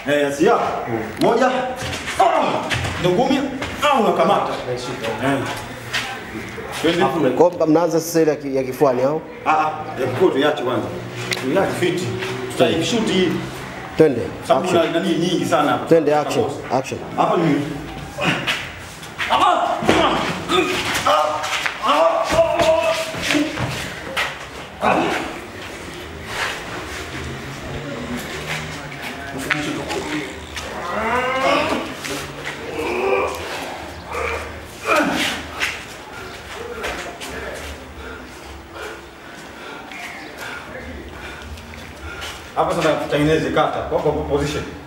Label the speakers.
Speaker 1: Eh, sia. Moja. Ah! Ndio ngumi. Ah, unakamata. Eh. Twende.
Speaker 2: Kwa hiyo mnaanza sasa ile ya ki- ya kifuani au?
Speaker 1: Ah, ah, ya kikoto iache kwanza. Iache fiti. Tutaishuti hii.
Speaker 2: Twende.
Speaker 1: Sababu
Speaker 2: Action.
Speaker 1: kuna nani nyingi sana hapa.
Speaker 2: Twende action. Action.
Speaker 1: Hapa ni hapa sasa tutengeneze kata kwa kwa position.